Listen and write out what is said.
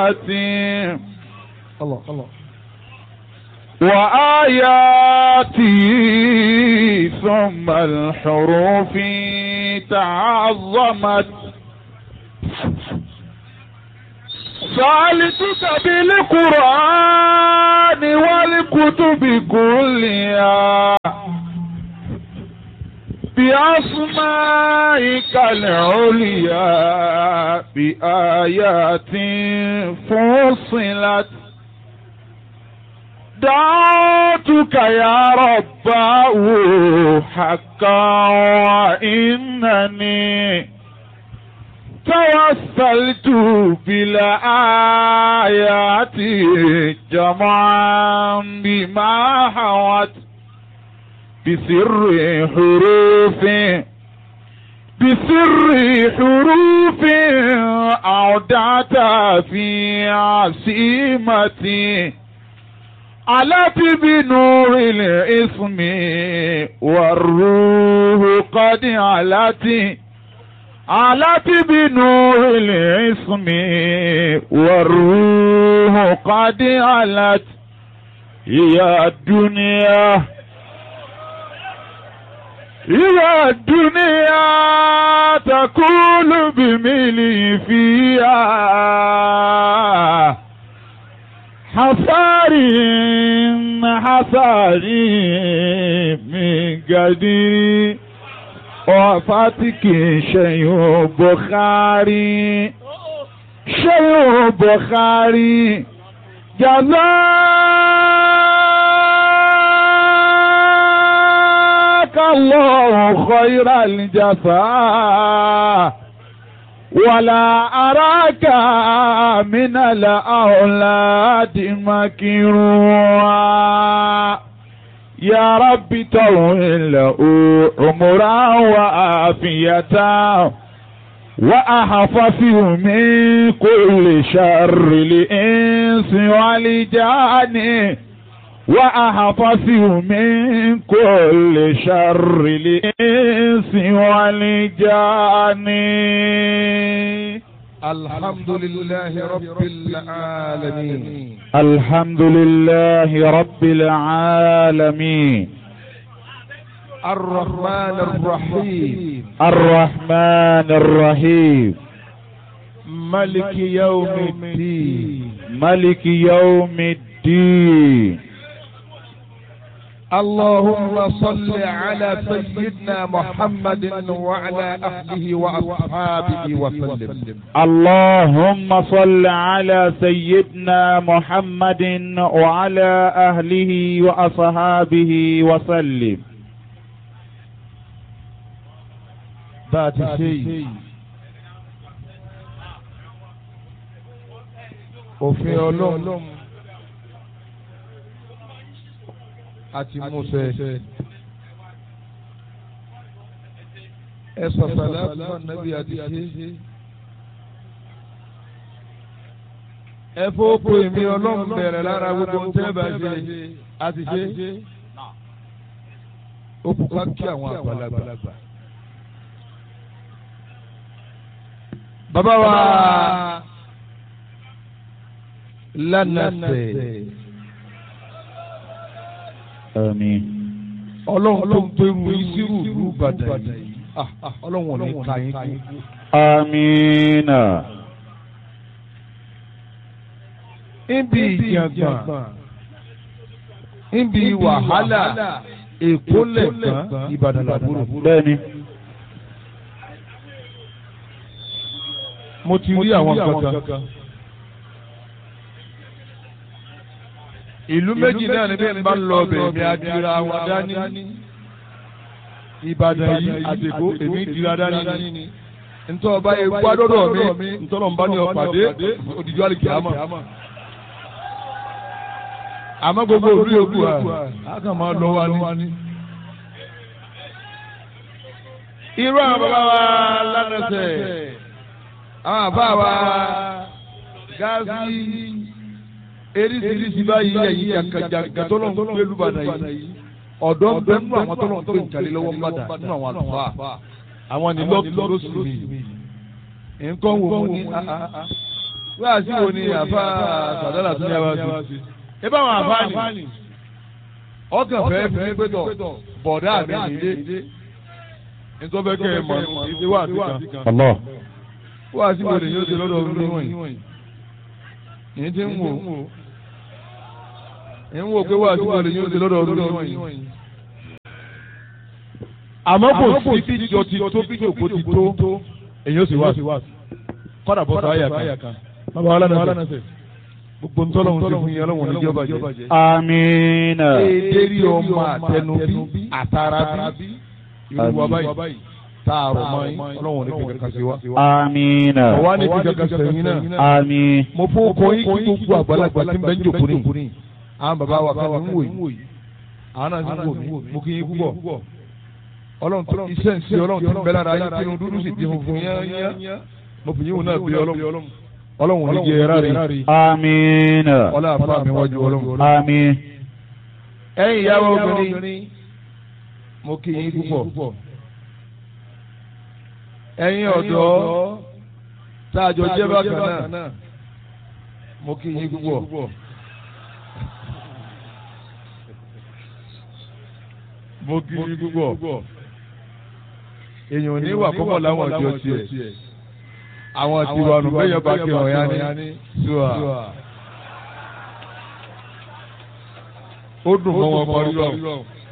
الله الله وآياتي ثم الحروف تعظمت سألتك بالقرآن والكتب كلها بأسمائك العليا بآيات فصلت دعوتك يا رباه حقا وإنني توسلت بالآيات جمعا بما حوت بسر حروف بسر حروف أودعت في عصيمتي علت بنور الاسم والروح قد علت علت بنور الاسم والروح قد علت يا الدنيا يا الدنيا تقول بملي فيها حصاري حصاري من قدير وفاتك شيء بخاري شيء بخاري جزاك الله خير الجزاء ولا أراك من الأولاد مكروها يا رب طول له عمرا وعافية وأحفظه من كل شر الإنس والجان وأحفظه من كل شر الإنس والجان الحمد لله رب العالمين الحمد لله رب العالمين الرحمن الرحيم الرحمن الرحيم ملك يوم الدين ملك يوم الدين اللهم صل على سيدنا محمد وعلى أهله وأصحابه وسلم اللهم صل على سيدنا محمد وعلى أهله وأصحابه وسلم ذات شيء òfin ọlọ́run àti Mósè ẹ sọ̀sọ̀lá fún nàbí àti ṣe ẹ fọ́pọ̀ èmi ọlọ́run bẹ̀rẹ̀ lára gbogbo ń tẹ́ bá ṣe àti ṣe ó kú ká kí àwọn àgbàlagbà. bàbá wa lánàṣẹ آمين ọlọ́run tó ń pẹ́rù ìṣirò ìlú Ìbàdàn yìí Ah, ah, ọlọ́run ò ní ka yín kú. آمين níbi ìjàngbọ̀n níbi wàhálà èkó lẹ̀gbọ́n Ìbàdàn làbúrò. bẹ́ẹ̀ni mo ti rí àwọn kankan. ìlú méjì náà ni bí n bá ń lọ ọbẹ̀ mi adira wọn dání. Ìbàdàn yìí àtẹ̀kọ́ èmi dira dání ni. ntọ́ ọba yẹn gbádọ́dọ̀ mi ntọ́nà ń bá ní ọ̀pàdé òdìjọ́ àlìkè àmọ́. àmọ́ gbogbo òbí yòókù à á kàn máa lọ wa ní. irú àwọn bàbá wa lánàṣẹ àwọn àbá wa gáàsì eríṣiríṣi báyìí ẹ̀yìn jàǹkàjàǹkà tó lọ́n gbé lùbàdàn yìí ọ̀dọ́ ń bẹ nínú àwọn tó lọ́n gbé ìjàlè lọ́wọ́ ń bàdà nínú àwọn àlùfáà àwọn nílọ́ọ̀kì lóṣù mi nǹkan wò mo ní wá sí wo ni àfa sàdálà tún yà wá sí. ẹ bá wọn àfa ni ọkàn fẹ́ fi pé tọ̀ bọ̀dá mi nílé nítorí bẹ́ẹ̀ kẹ́ ẹ mọ̀ ìdí wà sí kan. Allah. wá sí wo ni yóò ṣe lọ́dọ̀ ọdún wọ̀nyí. yìí ti ń wò ń wò pé wá sí wo ni yóò ṣe lọ́dọ̀ ọdún wọ̀nyí. àmọ́ kò sí bí jọ ti tó bí jòkó ti tó èyí ó sì wá sí kọ́dà bọ́ sọ àyà kan. bàbá wa lánàá sẹ̀ gbogbo ntọ́lọ́hún ti fún yín ọlọ́run ní jọba jẹ́. Amina. Èdèrí ọmọ àtẹnubí àtàràbí irú wa báyìí táàrọ̀ mọ́ yín ọlọ́run ní kíkẹ́ kan sí wa. Amina. Ọ̀wá ní kíkẹ́ kan sẹ́yìn náà. Àmín. Mo fún ọkọ yín kí gbogbo àgbàlagbà tí ń bẹ ń jòkó ní. Àwọn bàbá wa kan ń wò yìí. Àwọn náà ń wò mí. Mo kí yín púpọ̀. Ọlọ́run tó iṣẹ́ ń ṣe ọlọ́run tó ń bẹ lára yín kí dúdú sì di funfun yán. Mo fi yín wò náà bí ọlọ́run. Ọlọ́run ní jẹ́ ẹ̀rá rẹ̀. Amina. Ọlá àfa mi wájú ọlọ́run. Àmín. ẹ̀yin ìyàwó obìnrin mo kí yín púpọ̀ ẹ̀yin ọ̀dọ́ tá a jọ jẹ́ bákan náà mo kí yín púpọ̀ mo kí yín púpọ̀ èèyàn ò ní wà púpọ̀ láwọn ọjọ́ tiẹ̀ àwọn tiwa nù bẹ́yọ̀ bá kí ọ̀yá ní ṣùà ó dùn mọ́ wọn parí lọ